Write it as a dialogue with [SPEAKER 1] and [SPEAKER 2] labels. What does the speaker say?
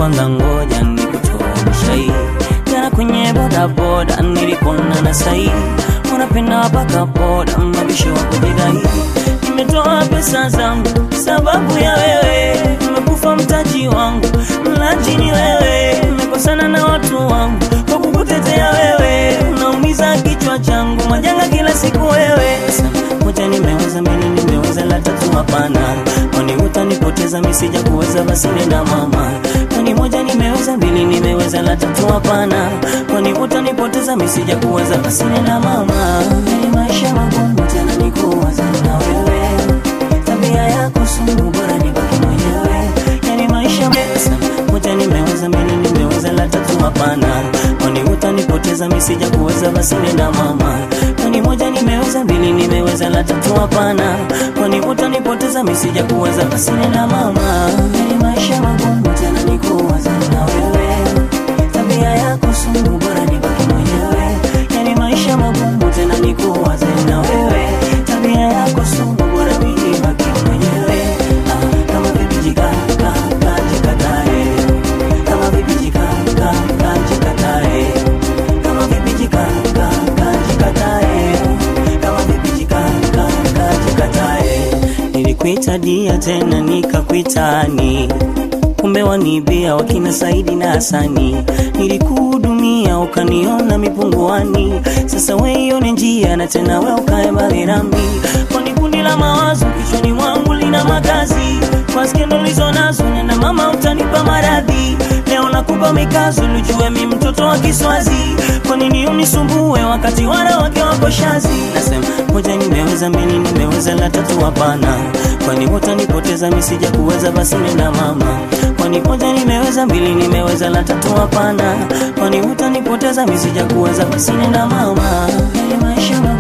[SPEAKER 1] kwanza ngoja nikutoa shai jana kwenye bodaboda nilikuona na sai unapenda paka boda mabisho wa kujidai nimetoa pesa zangu sababu ya wewe nimekufa mtaji wangu mlaji ni wewe nimekosana na watu wangu kwa kukutetea wewe unaumiza kichwa changu majanga kila siku wewe Sasa, moja nimeweza mbili nimeweza la tatu hapana kwani utanipoteza misija kuweza basi nenda mama kwani moja nimeweza mbili nimeweza la tatu hapana kwani utanipoteza misija kuweza basi nenda mama ni maisha magumu tena nikuwaza na wewe tabia yako sumu bora nibaki mwenyewe yani maisha mesa moja nimeweza mbili nimeweza la tatu hapana kwani utanipoteza misija kuweza basi nenda mama kwani moja nimeweza mbili nimeweza la tatu hapana kwani utanipoteza misija kuweza basi nenda mama yani maisha magumu tena nikuwaza na wewe tabia yako sumu bora nibaki mwenyewe yani maisha magumu tena nikuwaze na wewe tabia yako sumu bora nibaki mwenyewe ah, kama vipi jikaka jikatae kama vipi jikaka jikatae kama vipi jikaka jikatae kama vipi jikaka jikatae nilikuita dia tena nikakuitani kumbe wanibia wakina Saidi na Hasani. Nilikuhudumia ukaniona mipunguani, sasa we ione njia na tena we ukae mbali nami, kwani kundi la mawazo kichwani mwangu lina makazi kwa skendo lizo nazo, nena mama, utanipa maradhi leo nakupa mikazo, lijue mi mtoto wa Kiswazi, kwa nini unisumbue wakati wanawake wako shazi? Nasema moja nimeweza, mbili nimeweza, la tatu hapana, kwani utanipoteza misija kuweza, basi nenda mama kwani moja nimeweza, mbili nimeweza, la tatu hapana, kwani utanipoteza misija kuweza, basi nenda mama, yani maisha